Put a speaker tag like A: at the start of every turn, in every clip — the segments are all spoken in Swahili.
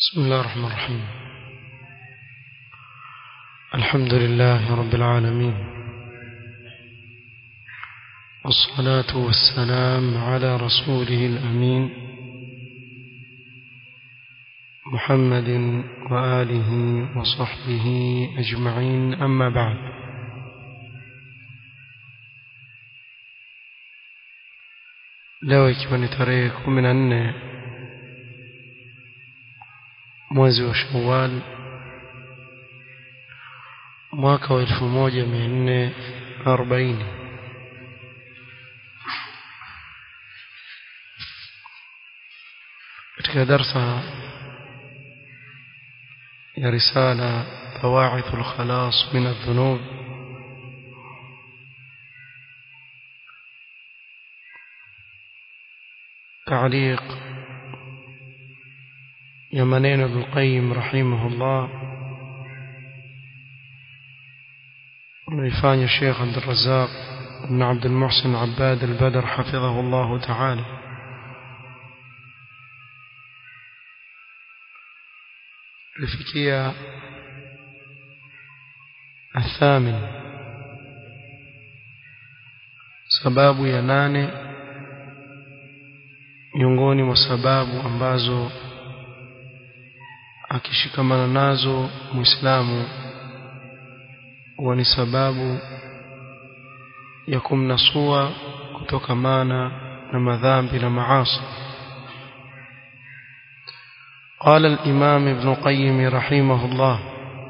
A: بسم الله الرحمن الرحيم الحمد لله رب العالمين والصلاة والسلام على رسوله الأمين محمد وآله وصحبه أجمعين أما بعد leo ikiwa ni tarehe kumi na nne mwezi wa shawal mwaka wa elfu moja mia nne arobaini katika darsa ya risala bawaithu lkhalas min aldhunub تعليق يا منين ابن القيم رحمه الله ويفاني الشيخ عبد الرزاق بن عبد المحسن عباد البدر حفظه الله تعالى الفكية الثامن سباب يناني miongoni mwa sababu ambazo akishikamana nazo muislamu huwa ni sababu ya kumnasua kutokamana na madhambi na maasi قال الإمام ابن قيم رحمه الله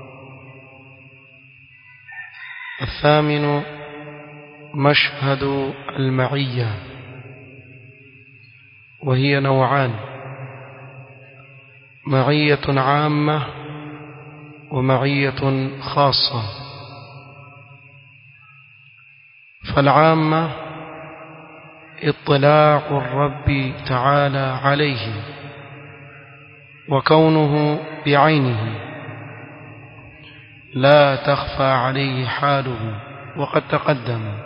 A: الثامن مشهد المعيه وهي نوعان معية عامة ومعية خاصة فالعامة اطلاع الرب تعالى عليه وكونه بعينه لا تخفى عليه حاله وقد تقدم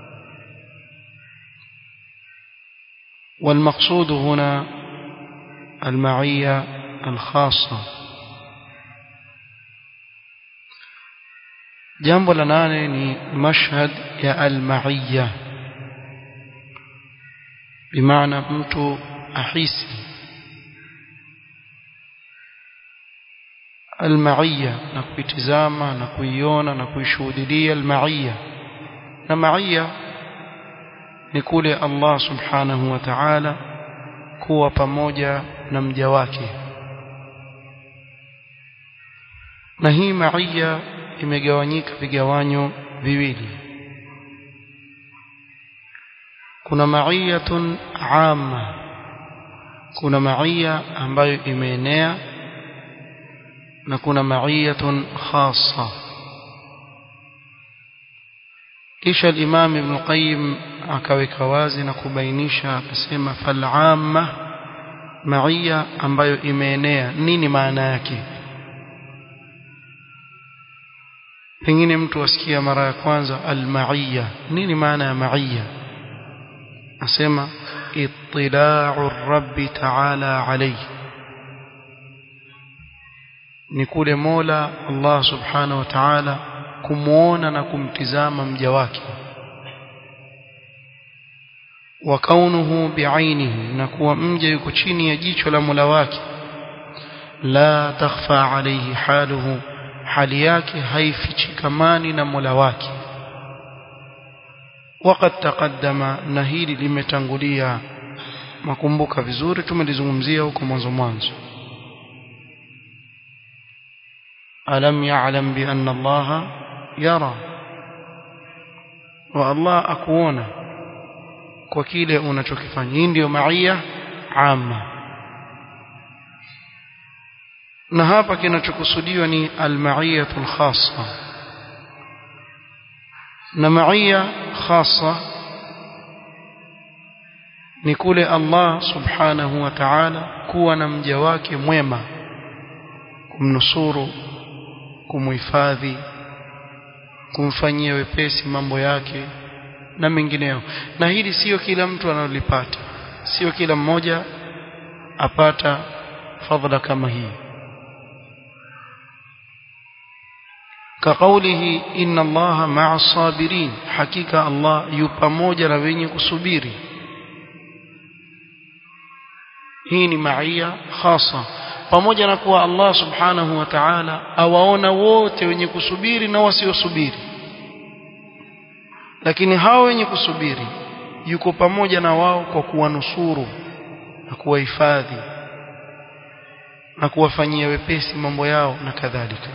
A: والمقصود هنا المعية الخاصة jambo la nane ni mashhad ya almaiya bimaana mtu ahisi almaiya na kuitizama na kuiona na kuishuhudilia almaiya na maiya ni kule Allah subhanahu wa ta'ala kuwa pamoja na mja wake na hii maia imegawanyika vigawanyo viwili kuna maiyatun amma kuna maia ambayo imeenea na kuna maiyatun khassa kisha al-Imam Ibn Qayyim akaweka wazi na kubainisha akasema fal'amma maia ambayo imeenea nini maana yake pengine mtu asikia mara ya kwanza al-ma'iyya nini maana ya ma'iyya asema ittila'u rabbi ta'ala alayhi ni kule Mola Allah subhanahu wa ta'ala kumuona na kumtizama mja wake wa kaunuhu biainihi na kuwa mja yuko chini ya jicho la Mola wake la takhfa alayhi haluhu hali yake haifichikamani na Mola wake وقد تقدم na hili limetangulia makumbuka vizuri tumelizungumzia huko mwanzo mwanzo alam ya'lam bi anna Allah yara wa Allah akuona kwa kile unachokifanya hii ndio maia amma na hapa kinachokusudiwa ni almaiyatul khassa na maia khassa ni kule Allah subhanahu wa ta'ala kuwa na mja wake mwema kumnusuru kumuhifadhi kumfanyia wepesi mambo yake na mengineyo na hili sio kila mtu analolipata sio kila mmoja apata fadhila kama hii كقوله إن الله مع الصابرين حقيقة الله يبموجا na wenye kusubiri hii ni maia khasa pamoja na kuwa Allah subhanahu wa ta'ala awaona wote wenye kusubiri na wasiosubiri lakini hao wenye kusubiri yuko pamoja na wao kwa kuwanusuru na kuwahifadhi na kuwafanyia wepesi mambo yao na kadhalika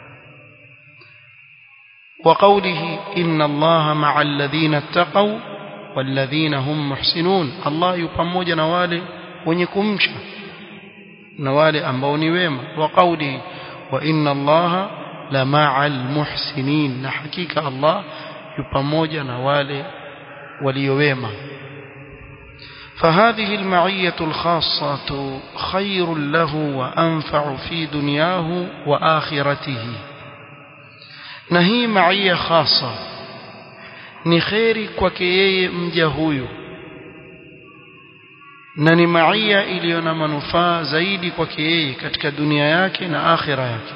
A: وقوله إن الله مع الذين اتقوا والذين هم محسنون الله يpamoja na wale wenye kumcha na wale ambao ni wema وقوله وإن الله لمع المحسنين na hakika Allah yupamoja na wale waliowema فهذه المعية الخاصة خير له وأنفع في دنياه وآخرته na hii maia khasa ni kheri kwake yeye mja huyu na ni maia iliyo na manufaa zaidi kwake yeye katika dunia yake na akhira yake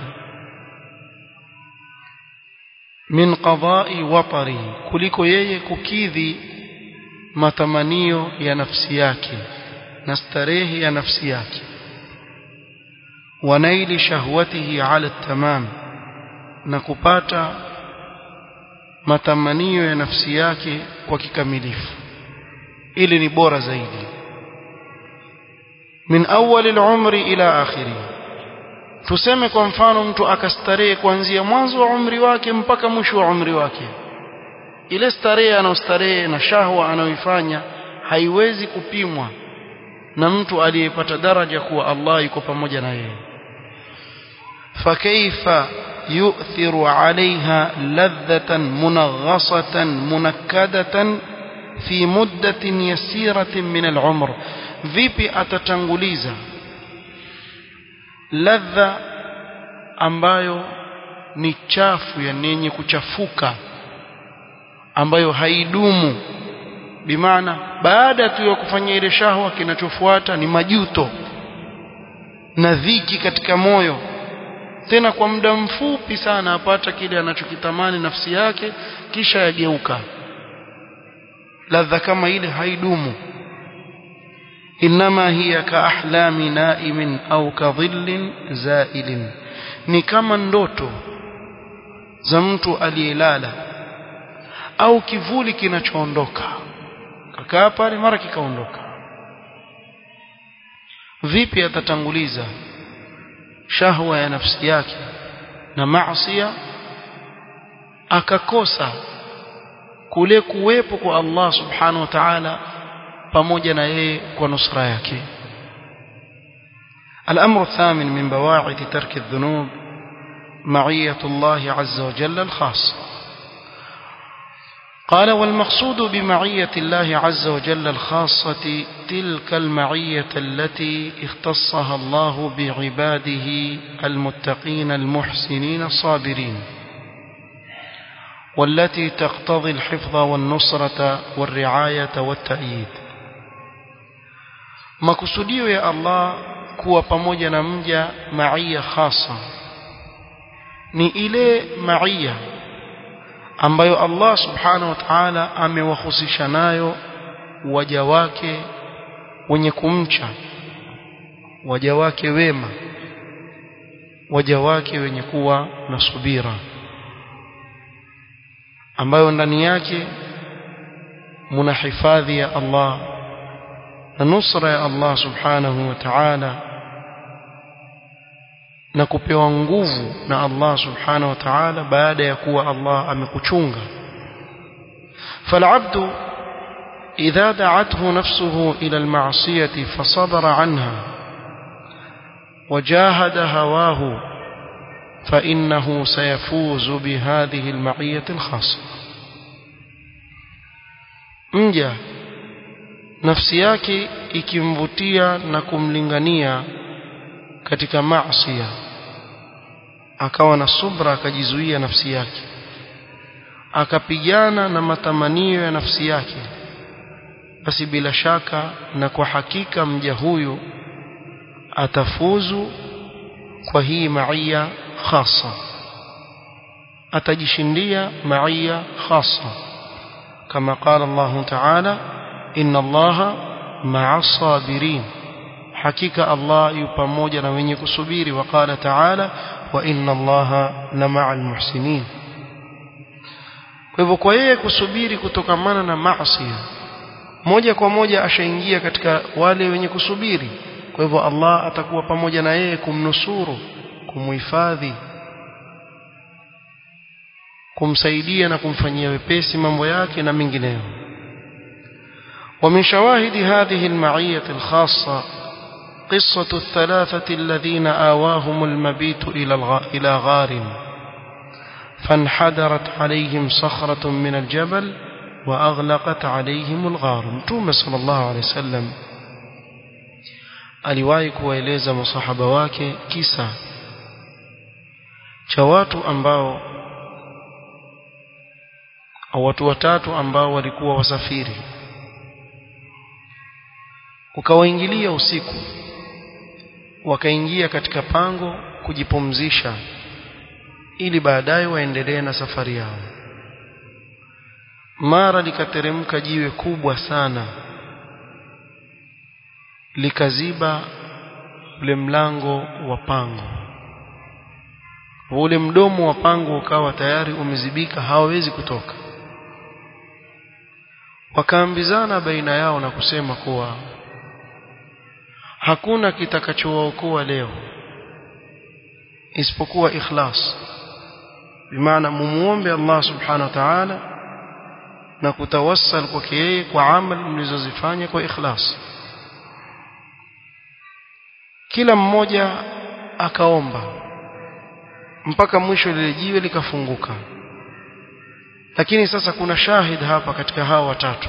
A: min qadai watari kuliko yeye kukidhi matamanio ya nafsi yake na starehe ya nafsi yake wanaili shahwatihi ala tamam na kupata matamanio ya nafsi yake kwa kikamilifu ili ni bora zaidi min awwal al-umri ila akhiri tuseme kwa mfano mtu akastarehe kuanzia mwanzo wa umri wake mpaka mwisho wa umri wake ile starehe anayostarehe na shahwa anayoifanya haiwezi kupimwa na mtu aliyepata daraja kuwa Allah yuko pamoja na yeye fakaifa يؤثر عليها لذة منغصة منكدة في مدة يسيرة من العمر vipi atatanguliza ladha ambayo ni chafu yani yenye kuchafuka ambayo haidumu bimaana baada tu ya kufanya ile shahwa kinachofuata ni majuto na dhiki katika moyo tena kwa muda mfupi sana apata kile anachokitamani nafsi yake kisha yageuka ladha kama ile haidumu inma hiya ka ahlami naimin au ka dhillin zailin ni kama ndoto za mtu aliyelala au kivuli kinachoondoka kakaa pale mara kikaondoka vipi atatanguliza shahwa ya nafsi yake na maasiya akakosa kule kuwepo kwa Allah subhanahu wa ta'ala pamoja na yeye kwa nusra yake الأمر الثامن من بواعث ترك الذنوب معية الله عز وجل الخاصة قال والمقصود بمعية الله عز وجل الخاصة تلك المعية التي اختصها الله بعباده المتقين المحسنين الصابرين والتي تقتضي الحفظ والنصرة والرعاية والتأييد makusudio ya Allah kuwa pamoja na mja maia khasa ni ile maia ambayo Allah subhanahu wa ta'ala amewahusisha nayo waja wake wenye kumcha waja wake wema waja wake wenye kuwa na subira ambayo ndani yake muna hifadhi ya Allah na nusra ya Allah subhanahu wa ta'ala na kupewa nguvu na Allah subhanahu wa ta'ala baada ya kuwa Allah amekuchunga falabdu idha da'athu nafsuhu ila alma'siyati fasabara anha وجاهد هواه فإنه سيفوز بهذه المعية الخاصة mja nafsi yake ikimvutia na kumlingania katika maasiya akawa na subra akajizuia nafsi yake akapigana na matamanio ya nafsi yake basi bila shaka na kwa hakika mja huyu atafuzu kwa hii maia khasa atajishindia maia khasa kama qala Allah ta'ala inna Allah ma'a sabirin hakika Allah yu pamoja na wenye kusubiri waqala ta'ala wa inna Allah la ma'al muhsinin kwa hivyo kwa yeye kusubiri kutokamana na maasi moja kwa moja ashaingia katika wale wenye kusubiri kwa hivyo Allah atakuwa pamoja na yeye kumnusuru kumuhifadhi kumsaidia na kumfanyia wepesi mambo yake na mengineyo ومن شواهد هذه المعية الخاصة قصة الثلاثة الذين آواهم المبيت إلى إلى غار فانحدرت عليهم صخرة من الجبل وأغلقت عليهم الغار متوم صلى الله عليه وسلم aliwahi kuwaeleza masahaba wake kisa cha watu ambao au watu watatu ambao walikuwa wasafiri ukawaingilia usiku wakaingia katika pango kujipumzisha ili baadaye waendelee na safari yao mara likateremka jiwe kubwa sana likaziba ule mlango wa pango ule mdomo wa pango ukawa tayari umezibika hawawezi kutoka wakaambizana baina yao na kusema kuwa hakuna kitakachowaokoa leo isipokuwa ikhlas bimaana mumuombe Allah subhanahu wa ta'ala na kutawassal kwake yeye kwa amali mlizozifanya kwa ikhlas kila mmoja akaomba mpaka mwisho lile jiwe likafunguka lakini sasa kuna shahid hapa katika hawa watatu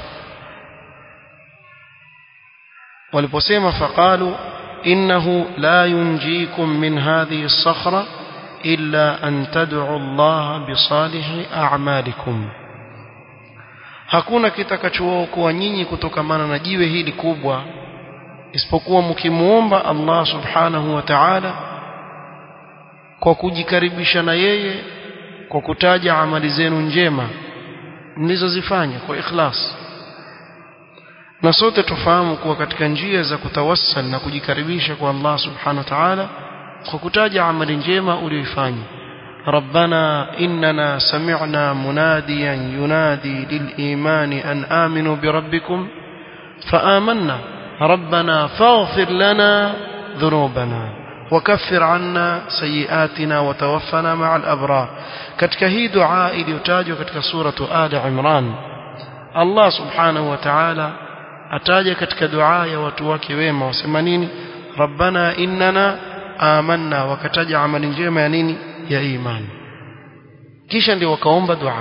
A: waliposema faqalu innahu la yunjikum min hadhihi as-sakhra illa an tad'u Allah bi salihi a'malikum hakuna kitakachookoa nyinyi kutokamana na jiwe hili kubwa isipokuwa mkimuomba Allah subhanahu wa ta'ala kwa kujikaribisha na yeye kwa kutaja amali zenu njema mlizozifanya kwa ikhlas na sote tufahamu kuwa katika njia za kutawassal na kujikaribisha kwa Allah subhanahu wa ta'ala kwa kutaja amali njema uliyoifanya ربنا إننا سمعنا مناديا ينادي للإيمان أن آمنوا بربكم فآمنا ربنا فاغفر لنا ذنوبنا وكفر عنا سيئاتنا وتوفنا مع الأبرار katika hii dua iliyotajwa katika suratu Ali Imran Allah subhanahu wa ta'ala ataja katika dua ya watu wake wema wasema nini rabbana innana amanna wakataja amali njema ya nini ya imani kisha ndio wakaomba dua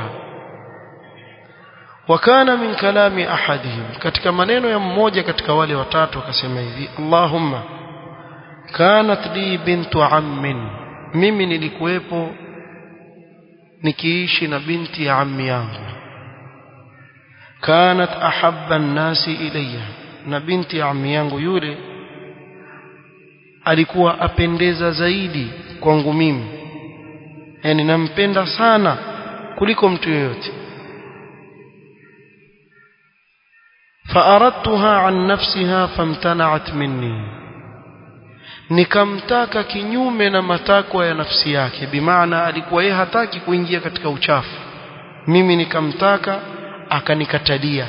A: wakana min kalami ahadihim katika maneno ya mmoja katika wale watatu akasema hivi Allahumma kanat li bintu ammin mimi nilikuwepo nikiishi na binti ya ammi yangu kanat ahabba an-nasi ilayya na binti ya ammi yangu yule alikuwa apendeza zaidi kwangu mimi yani nampenda sana kuliko mtu yoyote فأردتها عن نفسها فامتنعت مني nikamtaka kinyume na matakwa ya nafsi yake bimaana alikuwa yeye hataki kuingia katika uchafu mimi nikamtaka akanikatalia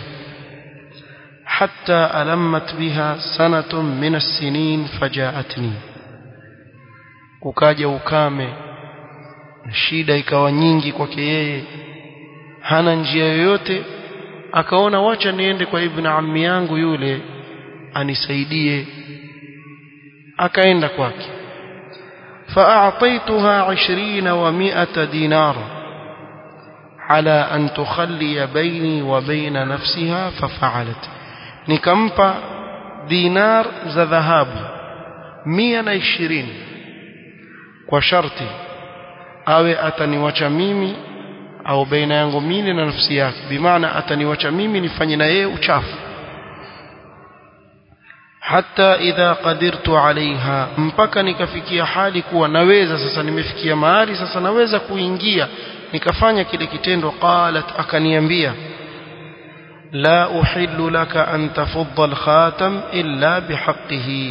A: hatta alammat biha sanatun min as-sinin fajaatni ukaja ukame shida ikawa nyingi kwake yeye hana njia yoyote akaona wacha niende kwa ibn ammi yangu yule anisaidie akaenda kwake فأعطيتها عشرين ومائة دينار على أن تخلي بيني وبين نفسها ففعلت نكمبا دينار ذا ذهاب مئة عشرين وشرطي awe ataniwacha mimi au baina yangu mimi na nafsi yake bimaana ataniwacha mimi nifanye na yeye uchafu hata idha qadirtu alaiha mpaka nikafikia hali kuwa naweza sasa nimefikia mahali sasa naweza kuingia nikafanya kile kitendo qalat akaniambia la uhillu laka an tafudha alkhatam illa bihaqqihi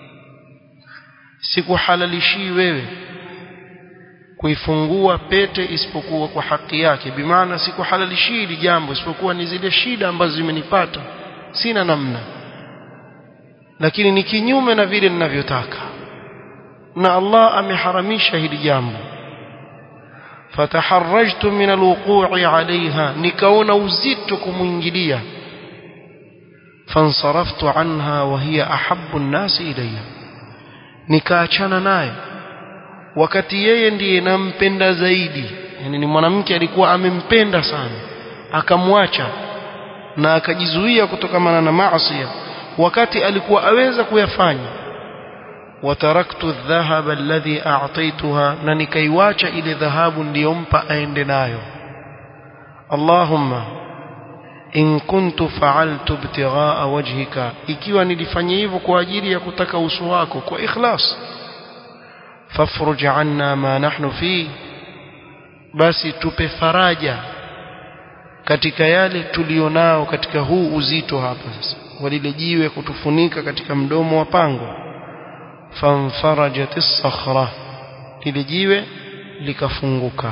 A: sikuhalalishi wewe kuifungua pete isipokuwa kwa haki yake bimaana sikuhalalishi hili jambo isipokuwa ni zile shida ambazo zimenipata sina namna lakini ni kinyume na vile ninavyotaka na Allah ameharamisha hili jambo fataharrajtu min alwuqu'i alaiha nikaona uzito kumuingilia fansaraftu anha wa hiya ahabbu an-nas ilayya nikaachana naye wakati yeye ndiye nampenda zaidi yani ni mwanamke alikuwa amempenda sana akamwacha na akajizuia kutokamana na maasi wakati alikuwa aweza kuyafanya wataraktu adh-dhahaba alladhi a'taytuha na nikaiwacha ile dhahabu niliyompa aende nayo Allahumma in kuntu fa'altu ibtigha'a wajhika ikiwa nilifanya hivyo kwa ajili ya kutaka uso wako kwa ikhlas fafruj 'anna ma nahnu fi basi tupe faraja katika yale tulionao katika huu uzito hapa sasa walile jiwe kutufunika katika mdomo wa pango fanfarajat as-sakhra lile jiwe likafunguka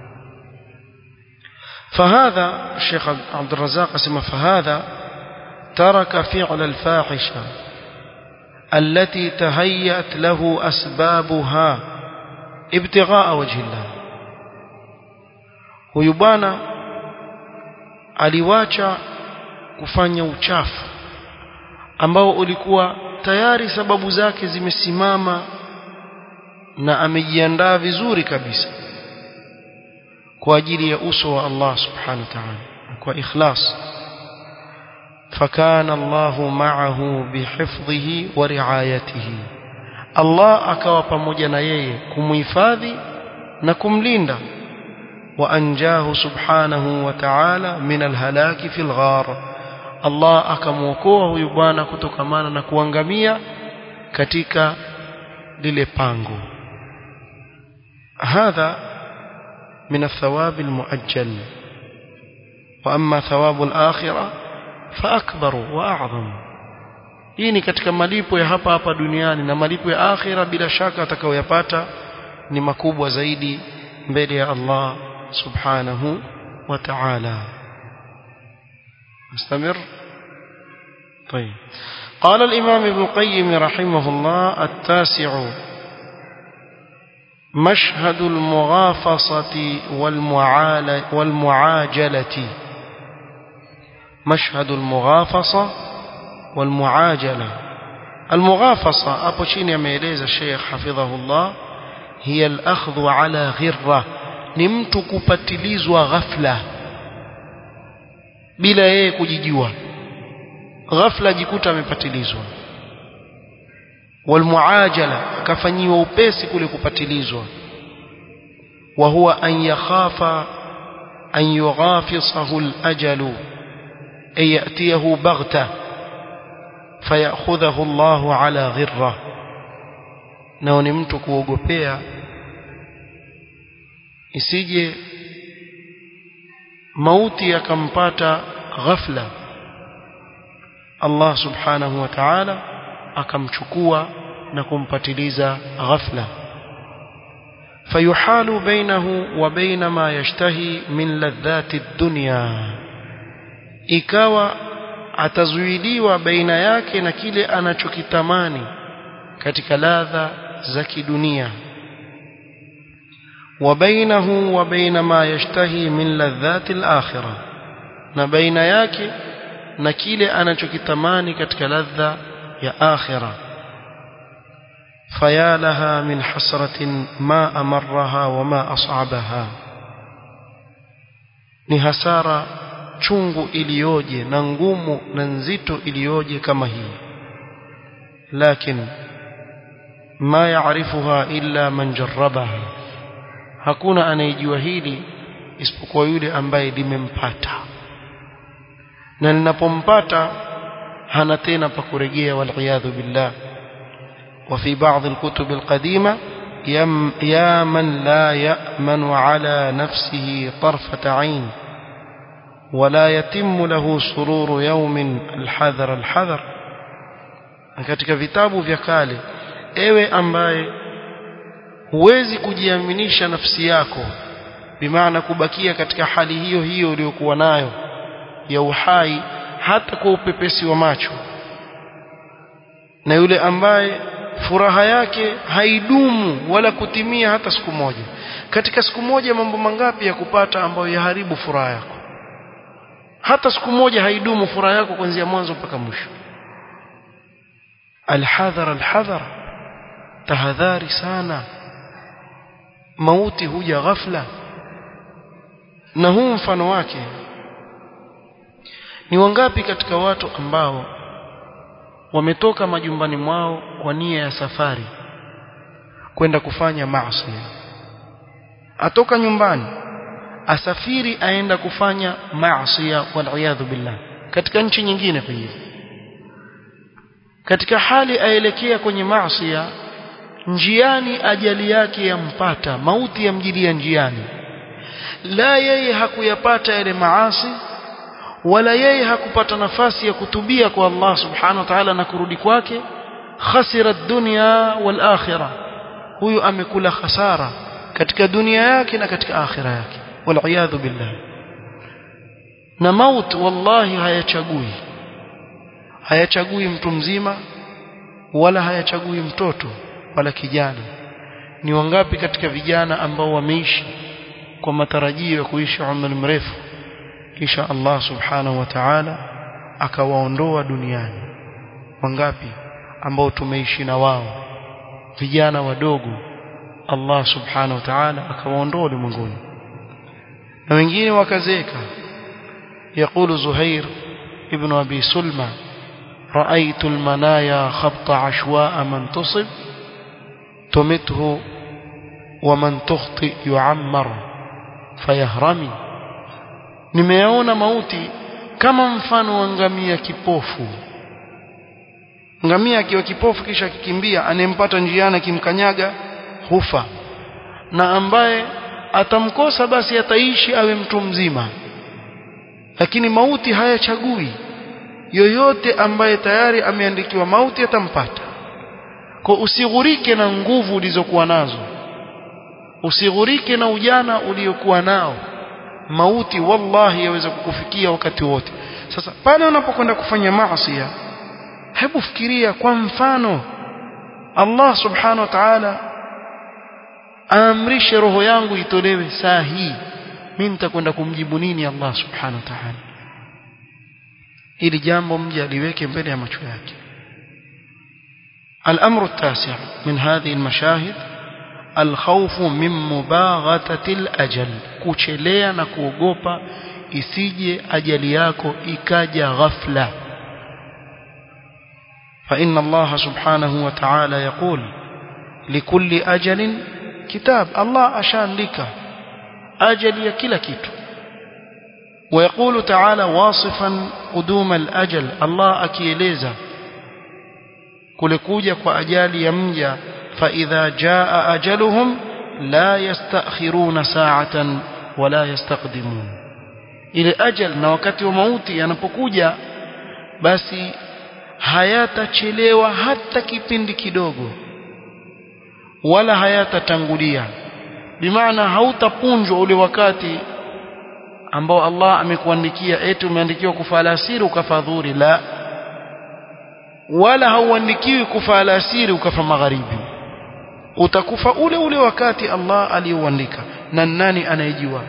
A: فهذا الشيخ عبد الرزاق اسمه فهذا ترك فعل الفاحشة التي تهيأت له أسبابها ابتغاء وجه الله ويبانا aliwacha kufanya uchafu ambao ulikuwa tayari sababu zake zimesimama na amejiandaa vizuri kabisa kwa ajili ya uso wa Allah subhanahu wa ta'ala kwa ikhlas fakana Allah ma'ahu bihifdhihi wa riayatihi Allah akawa pamoja na yeye kumhifadhi na kumlinda wa anjahu subhanahu wa ta'ala min alhalaki fil ghar Allah akamwokoa huyu bwana kutokamana na kuangamia katika lile pango hadha من الثواب المؤجل وأما ثواب الآخرة فأكبر وأعظم hii ni katika malipo ya hapa hapa duniani na malipo ya akhira bila shaka atakayoyapata ni makubwa zaidi mbele ya Allah subhanahu wa ta'ala نستمر طيب قال الإمام ابن القيم رحمه الله التاسع مشهد المغافصة والمعاجلة مشهد المغافصة والمعاجلة المغافصة أبو شيني ميليز الشيخ حفظه الله هي الأخذ على غرة نمت كبتليز وغفلة بلا yeye kujijua ghafla jikuta amepatilizwa والمعاجله akafanyiwa upesi kule kupatilizwa wa huwa an yakhafa an yughafisahu al-ajalu ay yatiyahu baghta fayakhudhahu Allahu ala ghirra nao ni mtu kuogopea isije mauti yakampata ghafla Allah subhanahu wa ta'ala akamchukua na kumpatiliza ghafla fayuhalu bainahu wa baina ma yashtahi min ladhati dunya ikawa atazuiliwa baina yake na kile anachokitamani katika ladha za kidunia wa bainahu wa baina ma yashtahi min ladhati al-akhirah na baina yake na kile anachokitamani katika ladha ya akhira faya laha min hasratin ma amarraha wa ma as'abaha ni hasara chungu iliyoje na ngumu na nzito iliyoje kama hii lakini ma yaarifuha illa man jarrabaha hakuna anayejua hili isipokuwa yule ambaye limempata na linapompata hana tena pa kurejea waliyadhu billah وفي بعض الكتب القديمة يم يا من لا يأمن على نفسه طرفة عين ولا يتم له سرور يوم الحذر الحذر katika vitabu vya kale ewe ambaye huwezi kujiaminisha nafsi yako bimaana kubakia katika hali hiyo hiyo uliyokuwa nayo ya uhai hata kwa upepesi wa macho na yule ambaye furaha yake haidumu wala kutimia hata siku moja katika siku moja mambo mangapi ya kupata ambayo yaharibu furaha yako hata siku moja haidumu furaha yako kuanzia mwanzo mpaka mwisho alhadhar alhadhar tahadhari sana mauti huja ghafla na huu mfano wake ni wangapi katika watu ambao wametoka majumbani mwao kwa nia ya safari kwenda kufanya maasi atoka nyumbani asafiri aenda kufanya maasi waliyadhu billah katika nchi nyingine pengine katika hali aelekea kwenye maasi njiani ajali yake yampata mauti yamjilia njiani la yeye hakuyapata yale maasi wala yeye hakupata nafasi ya kutubia kwa Allah subhanahu wa ta'ala na kurudi kwake khasira dunya wal akhirah huyu amekula khasara katika dunia yake na katika akhira yake wal billah na maut wallahi hayachagui hayachagui mtu mzima wala hayachagui mtoto wala kijana ni wangapi katika vijana ambao wameishi kwa matarajio ya kuishi umri mrefu kisha Allah subhanahu wa ta'ala akawaondoa duniani wangapi ambao tumeishi na wao vijana wadogo Allah subhanahu wa ta'ala akawaondoa ulimwenguni na wengine wakazeeka يقول زهير ابن أبي سلمى رأيت المنايا خبط عشواء من تصب تمته ومن تخطئ يعمر فيهرمي nimeona mauti kama mfano wa ngamia kipofu ngamia akiwa kipofu kisha akikimbia anempata njiani akimkanyaga hufa na ambaye atamkosa basi ataishi awe mtu mzima lakini mauti hayachagui yoyote ambaye tayari ameandikiwa mauti atampata kwa usighurike na nguvu ulizokuwa nazo usighurike na ujana uliokuwa nao mauti wallahi yaweza kukufikia wakati wote sasa pale unapokwenda kufanya maasi hebu fikiria kwa mfano Allah subhanahu wa ta'ala aamrishe roho yangu itolewe saa hii mimi nitakwenda kumjibu nini Allah subhanahu wa ta'ala ili jambo mje aliweke mbele ya macho yake الأمر التاسع من هذه المشاهد الخوف من مباغتة الأجل kuchelea na kuogopa isije ajali yako ikaja ghafla فإن الله سبحانه وتعالى يقول لكل أجل كتاب الله أشان أجل يكلا كيتو ويقول تعالى واصفا قدوم الأجل الله أكيليزا kulikuja kwa ajali ya mja فإذا جاء أجلهم لا يستأخرون ساعة ولا يستقدمون ile ajal na wakati wa mauti yanapokuja basi hayatachelewa hata kipindi kidogo wala hayatatangulia bimaana hautapunjwa ule wakati ambao Allah amekuandikia eti umeandikiwa kufa alasiri ukafadhuri la wala hauandikiwi kufa alasiri ukafa magharibi utakufa ule ule wakati Allah aliuandika na nani anayejua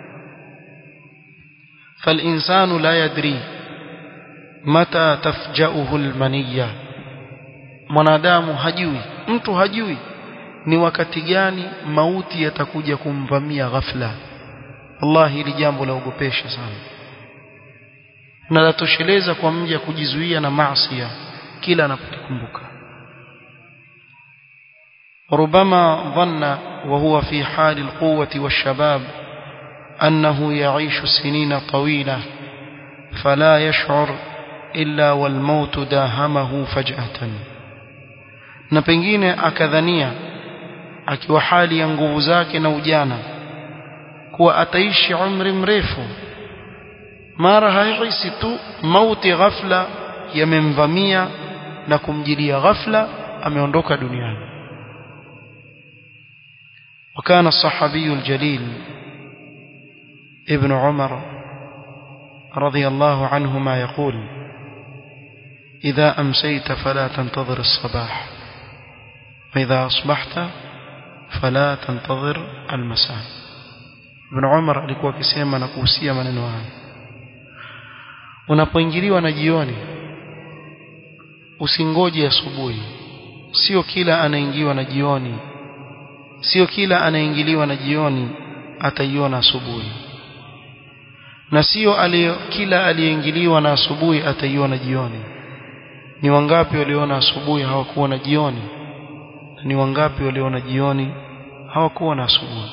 A: فالإنسان لا يدري متى تفجأه المنية mwanadamu hajui mtu hajui ni wakati gani mauti yatakuja kumvamia ghafla Allah hili jambo la ogopesha sana na latosheleza kwa mja kujizuia na maasi kila anapokumbuka ربما ظن وهو في حال القوة والشباب أنه يعيش سنين طويلة فلا يشعر إلا والموت داهمه فجأة na pengine akadhania akiwa hali ya nguvu zake na ujana kuwa ataishi umri mrefu mara haihisi tu mauti ghafla yamemvamia na kumjilia ghafla ameondoka duniani وكان الصحابي الجليل ابن عمر رضي الله عنهما يقول إذا أمسيت فلا تنتظر الصباح وإذا أصبحت فلا تنتظر المساء ابن عمر alikuwa akisema na kuhusia maneno haya unapoingiliwa na jioni usingoje asubuhi sio kila anaingiwa na jioni sio kila anaingiliwa na jioni ataiona asubuhi na sio kila aliyeingiliwa na asubuhi ataiona jioni ni wangapi waliona asubuhi hawakuona jioni ni wangapi waliona jioni hawakuona asubuhi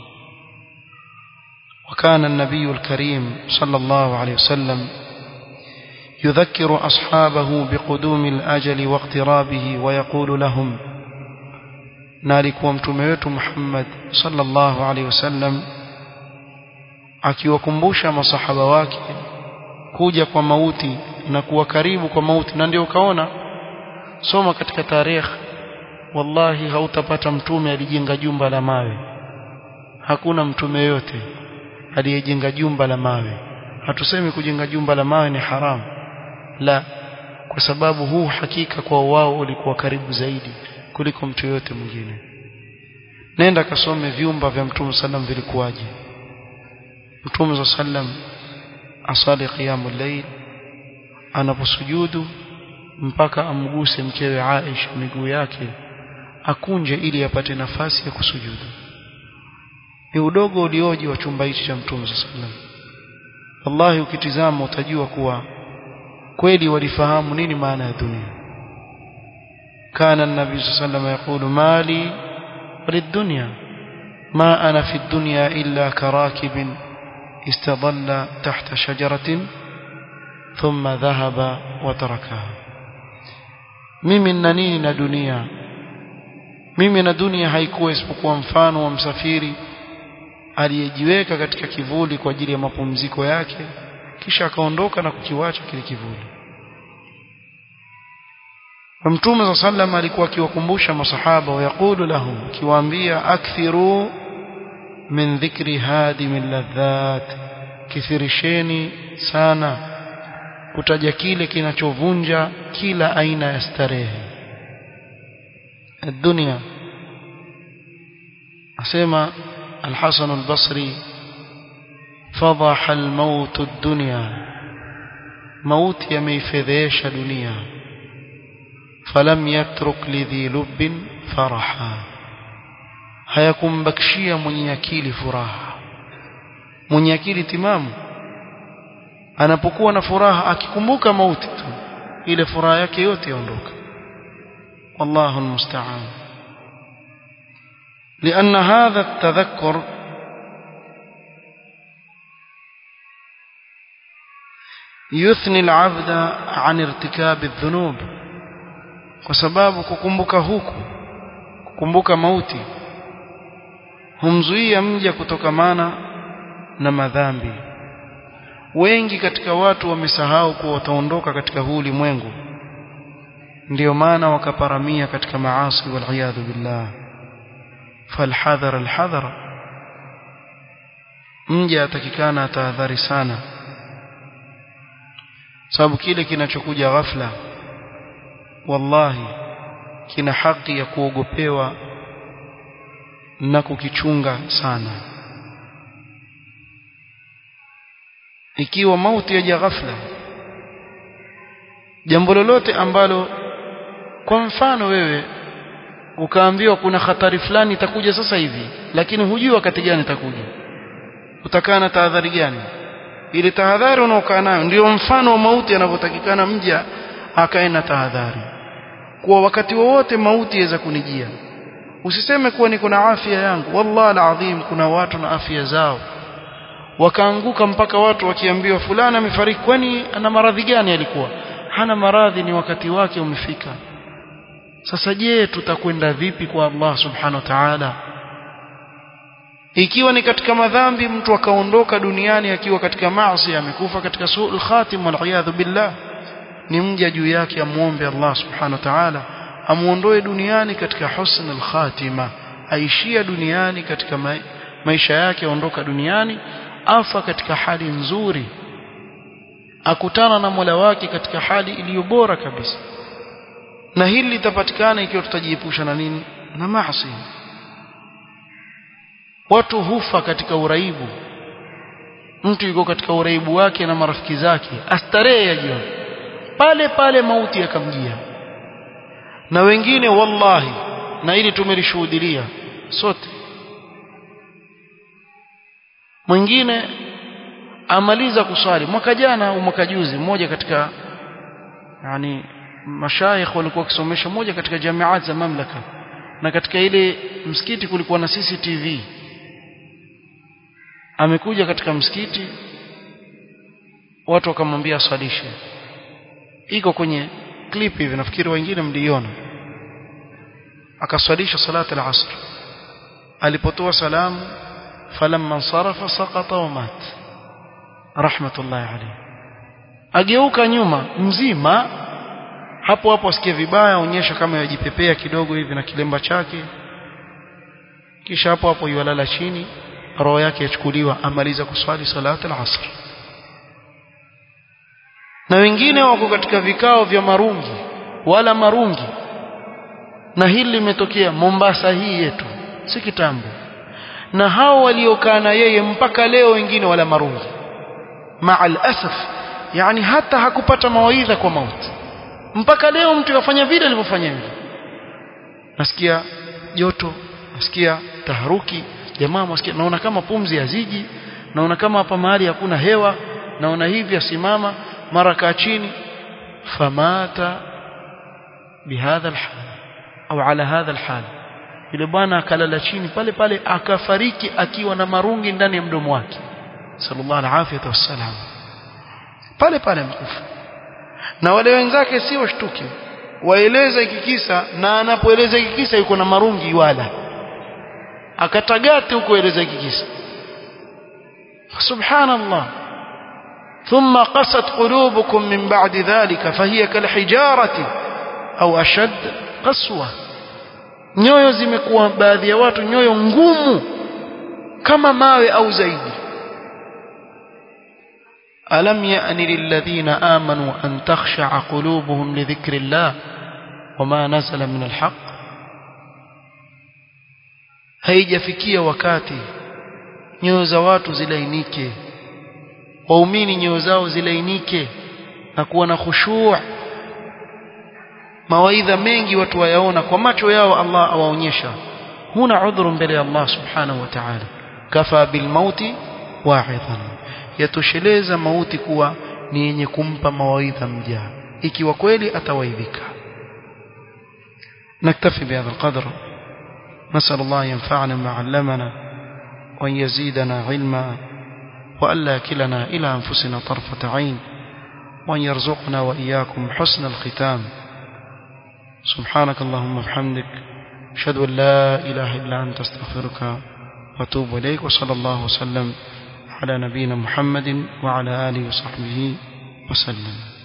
A: وكان النبي الكريم صلى الله عليه وسلم يذكر أصحابه بقدوم الأجل واقترابه ويقول لهم نالك ومتميت محمد صلى الله عليه وسلم akiwakumbusha masahaba wake kuja kwa mauti na kuwa karibu kwa mauti na ndio ukaona soma katika tarehe wallahi hautapata mtume alijenga jumba la mawe hakuna mtume yote aliyejenga jumba la mawe hatusemi kujenga jumba la mawe ni haramu la kwa sababu huu hakika kwa wao ulikuwa karibu zaidi kuliko mtu yote mwingine nenda kasome vyumba vya mtume sallam vilikuwaje mtume sallam asali qiyamul layl anaposujudu mpaka amguse mkewe Aisha miguu yake akunje ili apate nafasi ya kusujudu ni udogo ulioje wa chumba hichi cha mtume sallam wallahi ukitizama utajua kuwa kweli walifahamu nini maana ya dunia kana nabii sallam yaqulu mali وللدنيا ما أنا في الدنيا إلا كراكب استظل تحت شجرة ثم ذهب وتركها mimi na nini na dunia mimi na dunia haikuwa isipokuwa mfano wa msafiri aliyejiweka katika kivuli kwa ajili ya mapumziko yake kisha akaondoka na kukiwacha kile kivuli Mtume صلى الله عليه alikuwa akiwakumbusha masahaba wayaqulu lahum akiwaambia akthiru min dhikri hadim ladhat kithirisheni sana kutaja kile kinachovunja kila aina ya starehe الدنيا asema الحسن البصري فضح الموت الدنيا موت يميفذيش دنيا فلم يترك لذي لب فرحا hayakumbakishia mwenye akili furaha mwenye akili timamu anapokuwa na furaha akikumbuka mauti tu ile furaha yake yote yaondoka wallahu almusta'an لأن هذا التذكر يثني العبد عن ارتكاب الذنوب kwa sababu kukumbuka huku kukumbuka mauti humzuia mja kutokamana na madhambi wengi katika watu wamesahau kuwa wataondoka katika huu ulimwengu ndio maana wakaparamia katika maasi waliyadhu billah falhadhar alhadhar mja atakikana atahadhari sana sababu kile kinachokuja ghafla wallahi kina haki ya kuogopewa na kukichunga sana ikiwa mauti yaja ghafla jambo lolote ambalo kwa mfano wewe ukaambiwa kuna hatari fulani itakuja sasa hivi lakini hujui wakati gani itakuja utakaa na tahadhari gani ile tahadhari unaokaa nayo ndio mfano wa mauti anavyotakikana mja akae na tahadhari kuwa wakati wowote mauti yaweza kunijia usiseme kuwa niko na afya yangu wallahi alazim kuna watu na afya zao wakaanguka mpaka watu wakiambiwa fulani amefariki kwani ana maradhi gani alikuwa hana maradhi ni wakati wake umefika sasa je tutakwenda vipi kwa Allah subhanahu wa ta'ala ikiwa ni katika madhambi mtu akaondoka duniani akiwa katika maasi amekufa katika suul khatim wal billah ni mja juu yake amuombe Allah subhanahu wa ta'ala amuondoe duniani katika husn al khatima aishia duniani katika ma maisha yake aondoka duniani afa katika hali nzuri akutana na Mola wake katika hali iliyo bora kabisa na hili litapatikana ikiwa tutajiepusha na nini na maasi watu hufa katika uraibu mtu yuko katika uraibu wake na marafiki zake astarehe ya jioni pale pale mauti yakamjia na wengine wallahi na ili tumelishuhudia sote mwingine amaliza kuswali mwaka jana au mwaka juzi mmoja katika yani mashayikh walikuwa wakisomesha moja katika jamiat za mamlaka na katika ile msikiti kulikuwa na CCTV amekuja katika msikiti watu wakamwambia aswalishe iko kwenye clip hivi nafikiri wengine mliona akaswalisha salata al-asr alipotoa salamu falamma sarafa saqata wa mat rahmatullahi alayhi ageuka nyuma mzima hapo hapo asikie vibaya aonyesha kama yajipepea kidogo hivi na kilemba chake kisha hapo hapo yalala chini roho yake yachukuliwa amaliza kuswali salata al-asr na wengine wako katika vikao vya marungi wala marungi na hili limetokea Mombasa hii yetu si kitambo na hao waliokaa na yeye mpaka leo wengine wala marungi ma'al asaf yani hata hakupata mawaidha kwa mauti mpaka leo mtu yafanya vile alivyofanya vile nasikia joto nasikia taharuki jamaa msikia naona kama pumzi haziji naona kama hapa mahali hakuna hewa naona hivi asimama mara kaa chini famata bihadha alhal au ala hadha alhal yule bwana akalala chini pale pale akafariki akiwa na marungi ndani ya mdomo wake sallallahu alaihi wasallam pale pale mkufa na wale wenzake si washtuki waeleza ikikisa na anapoeleza ikikisa yuko na marungi wala akatagate huko eleza ikikisa subhanallah ثم قست قلوبكم من بعد ذلك فهي كالحجارة أو أشد قسوة nyoyo zimekuwa baadhi ya watu nyoyo ngumu kama mawe au zaidi alam ya'ni lilladhina amanu an takhsha'a qulubuhum li dhikrillah wama nazala min alhaq haijafikia wakati nyoyo za watu zilainike waumini nyoyo zao zilainike na kuwa na khushu' mawaidha mengi watu wayaona kwa macho yao Allah awaonyesha huna udhuru mbele ya Allah subhanahu wa ta'ala kafa bil mauti wa'idhan yatosheleza mauti kuwa ni yenye kumpa mawaidha mja ikiwa kweli atawaidhika نكتفي بهذا القدر نسأل الله ينفعنا ما علمنا وأن يزيدنا علما وألا يكلنا إلى أنفسنا طرفة عين وأن يرزقنا وإياكم حسن الختام سبحانك اللهم وبحمدك أشهد أن لا إله إلا أنت استغفرك وأتوب إليك وصلى الله وسلم على نبينا محمد وعلى آله وصحبه وسلم